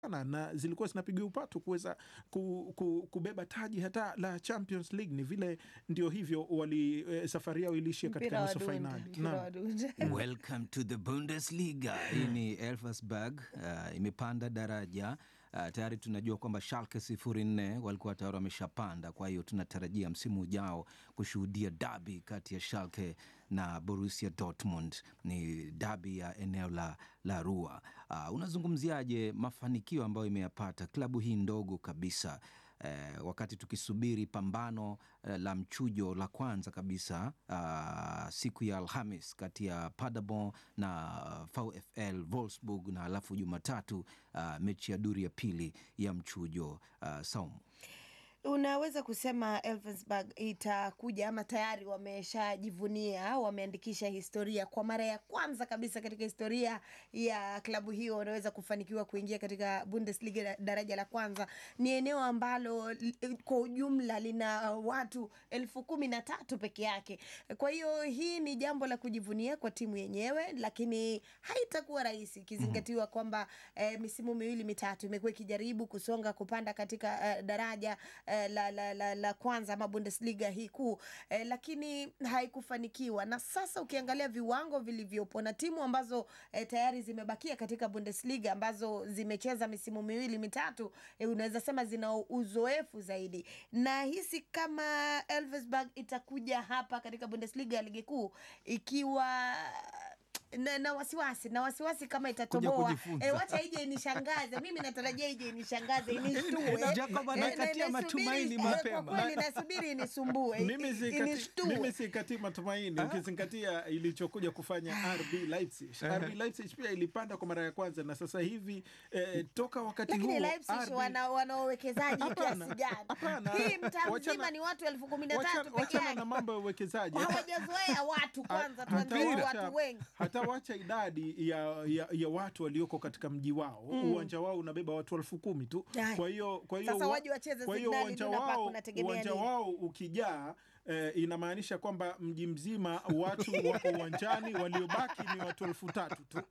sana na zilikuwa zinapiga upatu kuweza ku, ku, kubeba taji hata la Champions League. Ni vile ndio hivyo wali eh, safari yao iliishia katika Mpira wa nusu dunde, fainali. mpira Naam. wa dunde. Welcome to the Bundesliga. Hii ni Elversberg uh, imepanda daraja uh, tayari tunajua kwamba Schalke sifuri nne walikuwa tayari wameshapanda. Kwa hiyo tunatarajia msimu ujao kushuhudia dabi kati ya Schalke na Borussia Dortmund. Ni dabi ya eneo la, la Ruhr. Uh, unazungumziaje mafanikio ambayo imeyapata klabu hii ndogo kabisa eh, wakati tukisubiri pambano eh, la mchujo la kwanza kabisa ah, siku ya Alhamis kati ya Paderborn na VfL Wolfsburg na alafu Jumatatu ah, mechi ya duri ya pili ya mchujo ah, Saumu. Unaweza kusema Elfsberg itakuja ama tayari wameshajivunia, wameandikisha historia kwa mara ya kwanza kabisa katika historia ya klabu hiyo, wanaweza kufanikiwa kuingia katika Bundesliga da- daraja la kwanza. Ni eneo ambalo li- kwa ujumla lina watu elfu kumi na tatu peke yake. Kwa hiyo hii ni jambo la kujivunia kwa timu yenyewe, lakini haitakuwa rahisi ikizingatiwa kwamba eh, misimu miwili mitatu imekuwa ikijaribu kusonga kupanda katika eh, daraja eh, la, la, la, la kwanza ama Bundesliga hii kuu eh, lakini haikufanikiwa. Na sasa ukiangalia viwango vilivyopo na timu ambazo eh, tayari zimebakia katika Bundesliga ambazo zimecheza misimu miwili mitatu eh, unaweza sema zina uzoefu zaidi. Na hisi kama Elversberg itakuja hapa katika Bundesliga ya ligi kuu ikiwa na, na wasiwasi na wasiwasi kama itatoboa kujifunza. e, wacha ije inishangaze mimi natarajia ije inishangaze inishtue Jacob Eh, anakatia na- nasubiri- matumaini eh, mapema. kwa kweli nasubiri inisumbue Mimi i- sikati- inishtue mimi sikati matumaini ukizingatia ilichokuja kufanya RB Leipzig. RB Leipzig pia ilipanda kwa mara ya kwanza na sasa hivi eh, toka wakati lakini huo Leipzig RB wana wana wawekezaji Hapana, kiasi gani? hapana. Hii mtaa Wachana- mzima ni watu elfu kumi na wachana- tatu peke wachana yake, na mambo ya uwekezaji Hata- hawajazoea watu kwanza, hata tuanzie wacha- watu wengi. hata wacha idadi ya, ya, ya watu walioko katika mji wao uwanja wao unabeba watu elfu kumi tu Ai. kwa hiyo kwa hiyo Sasa wa- waje wacheze kwa hiyo Signal uwanja Iduna Park, wao unategemea uwanja nini? wao ukijaa eh, inamaanisha kwamba mji mzima watu wako uwanjani waliobaki ni watu elfu tatu tu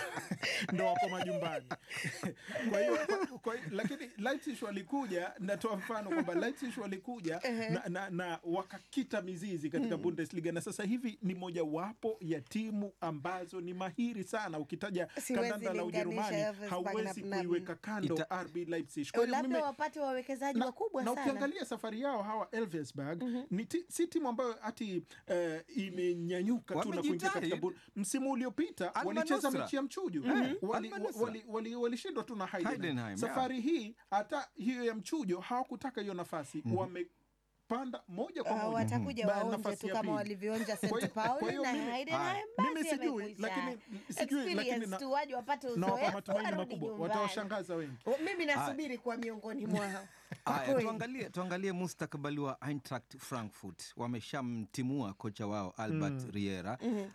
ndo wako majumbani kwa hiyo kwa, kwa, lakini Leipzig walikuja natoa mfano kwamba Leipzig walikuja na, na, na wakakita mizizi katika Bundesliga na sasa hivi ni mojawapo ya timu ambazo ni mahiri sana ukitaja Siwezi kandanda la linganisha Ujerumani Elversberg hawezi na- na- kuiweka kando Ita- RB Leipzig kwa hiyo labda mimi- wapate wawekezaji na, wakubwa na sana. ukiangalia safari yao hawa Elversberg ni ti, si timu ambayo hati eh, imenyanyuka tu na kuingia Wamejitahidi. katika bu- msimu uliopita Al walicheza Manusra. mechi ya mchujo Mm. wali, Al Manusra. wali, wali, walishindwa tu na Heidenheim. Heidenheim, Safari hii hata hiyo ya mchujo hawakutaka hiyo nafasi wamepanda moja kwa Ah, moja watakuja ba- waonje nafasi tu ya kama pili. walivyoonja Kwa St hiyo- kwa Pauli hiyo na mimi- Heidenheim, mimi basi sijui, yamekwisha. lakini sijui, lakini Experience na- tu waje wapate nawapa uzoefu matumaini warudi makubwa nyumbani. watawashangaza wengi O, Mimi nasubiri kuwa miongoni mwao. Kwa Haya, kweli. tuangalie, tuangalie mustakabali wa Eintracht Frankfurt. Wameshamtimua kocha wao Albert Riera.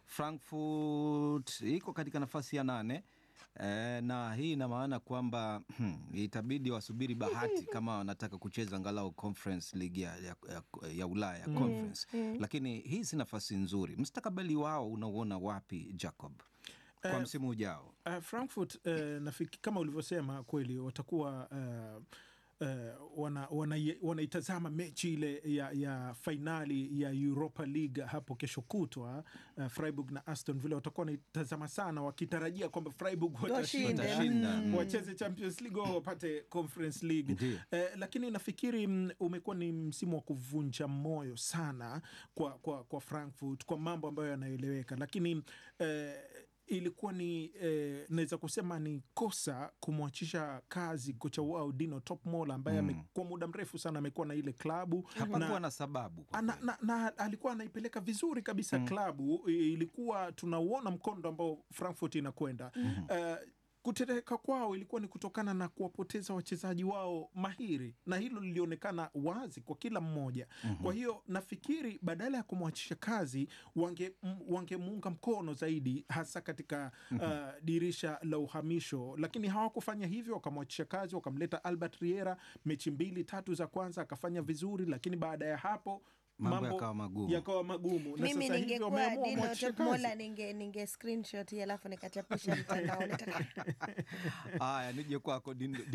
Frankfurt iko katika nafasi ya nane. E, na hii ina maana kwamba hmm, itabidi wasubiri bahati kama wanataka kucheza angalau Conference League ya, ya, ya, ya Ulaya ya Conference. Lakini hii si nafasi nzuri. Mustakabali wao unauona wapi Jacob kwa Eh, msimu ujao? Uh, Frankfurt uh, nafiki, kama ulivyosema kweli watakuwa uh, uh, wana, wana, wanaitazama mechi ile ya, ya fainali ya Europa League hapo kesho kutwa uh, Freiburg na Aston Villa watakuwa wanaitazama sana wakitarajia kwamba Freiburg watashinda Watashinda, mm. wacheze Champions League au wapate Conference League Ndiyo. eh, lakini nafikiri mm, umekuwa ni msimu wa kuvunja moyo sana kwa, kwa, kwa Frankfurt kwa mambo ambayo yanaeleweka, lakini eh, ilikuwa ni eh, naweza kusema ni kosa kumwachisha kazi kocha wao Dino Topmol ambaye mm. kwa muda mrefu sana amekuwa na ile klabu Hapakuwa na sababu kwa na, kweli. na, na alikuwa anaipeleka vizuri kabisa klabu. I- Ilikuwa tunauona mkondo ambao Frankfurt inakwenda Eh, kutereka kwao ilikuwa ni kutokana na kuwapoteza wachezaji wao mahiri, na hilo lilionekana wazi kwa kila mmoja. Kwa hiyo nafikiri badala ya kumwachisha kazi wange m- wangemuunga mkono zaidi, hasa katika uh, dirisha la uhamisho, lakini hawakufanya hivyo. Wakamwachisha kazi, wakamleta Albert Riera, mechi mbili tatu za kwanza akafanya vizuri, lakini baada ya hapo Mambo yakawa magumu. yakawa magumu na mimi sasa hivi ningekuwa wameamua Dino mwachishe Top kazi. Mola ninge, ninge screenshot hii alafu nikachapisha mtandaoni Haya, nije kwako Din-